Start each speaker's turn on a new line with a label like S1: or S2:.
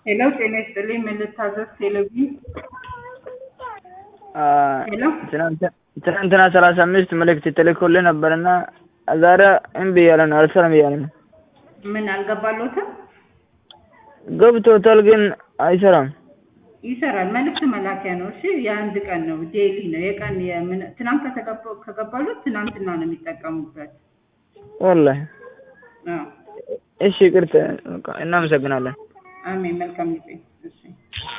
S1: ሄሎ ጤና ይስጥልኝ ምን ልታዘዝ ቴሌቪዥን ሄሎ
S2: ትናንትና ሰላሳ አምስት መልእክት ተልኮልህ ነበርና ዛሬ እምቢ እያለ ነው አልሰራም እያለ ነው።
S1: ምን አልገባሎትም?
S2: ገብቶታል ግን አይሰራም።
S1: ይሰራል። መልዕክት መላኪያ ነው። እሺ የአንድ ቀን ነው፣ ዴይሊ ነው። የቀን የምን ትናንት ከተገባ- ከገባሎት ትናንትና ነው የሚጠቀሙበት።
S2: ወላሂ
S1: አዎ።
S2: እሺ ይቅርታ፣ በቃ እናመሰግናለን።
S1: አሜን። መልካም ጊዜ። እሺ